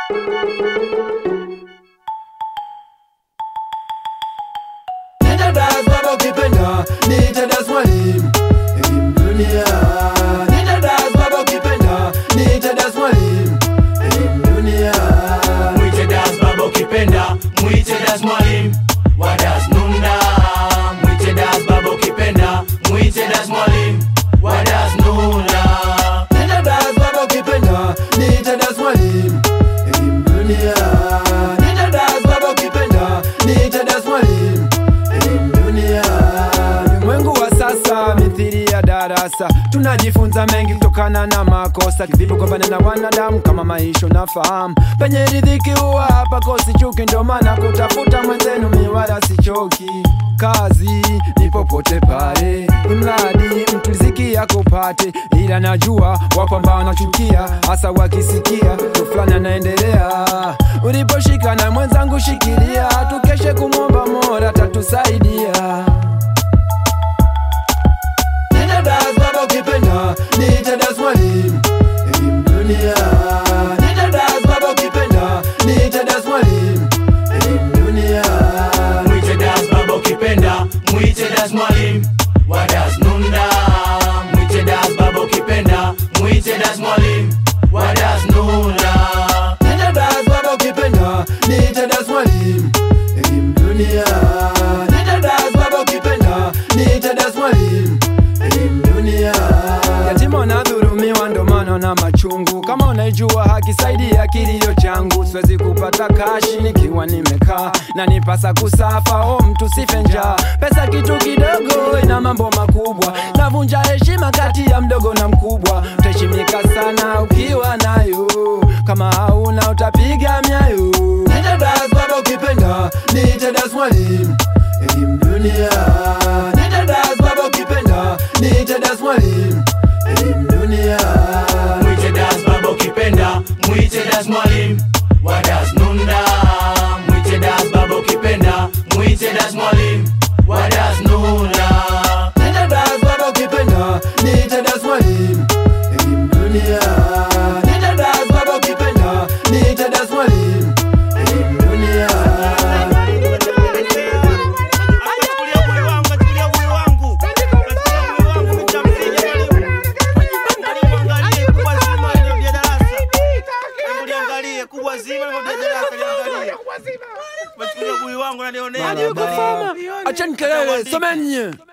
Nenda das baba ukipenda niite das mwalimu elimu dunia Nenda das baba ukipenda niite das mwalimu elimu dunia Mwite das baba ukipenda, mwite das mwalimu wa das nunda. Mwite das baba ukipenda, mwite das mwalimu wa das nunda. Nenda das baba ukipenda niite das mwalimu elimu dunia Nenda das baba ukipenda niite das mwalimu elimu dunia Ulimwengu wa sasa mithili ya darasa, tunajifunza mengi kutokana na makosa. Kivipi kupambana na wanadamu kama maisha unafahamu, penye ridhiki huwa hapa kosi chuki, ndio maana kutafuta mwenzenu miwala sichoki. Kazi ni popote pale, imradi mtu riziki yako pate, ila najua wapo ambao wanachukia, hasa wakisikia tu fulani anaendelea. Uliposhika na mwenzangu shikilia, tukeshe kumwomba Mola tatusaidia. Nenda das baba ukipenda niite das mwalimu elimu dunia Nenda das baba ukipenda niite das mwalimu elimu dunia Mwite das baba ukipenda, mwite das mwalimu wa das nunda. Mwite das baba ukipenda, mwite das mwalimu wa das nunda. Nenda das baba ukipenda niite das mwalimu elimu dunia Nenda das baba ukipenda niite das mwalimu elimu dunia Yatima wanadhulumiwa ndo maana na machungu. Kama unaijua haki, saidia kilio changu. Siwezi kupata kashi nikiwa nimekaa na nipasa kusafa. O mtu sife njaa, pesa kitu kidogo ina mambo makubwa. Navunja heshima kati ya mdogo na mkubwa. Utaheshimika sana ukiwa nayo, kama hauna utapiga myayo. Nenda das baba ukipenda niite das mwalimu elimu dunia. Nenda das baba ukipenda niite das mwalimu elimu dunia. Mwite das baba ukipenda, mwite das mwalimu wa das nunda. Mwite das baba ukipenda, mwite das mwalimu wa das nunda. Nenda das baba ukipenda niite das mwalimu elimu dunia. Nenda das baba ukipenda niite das mwalimu elimu dunia. Achani kelele, someni.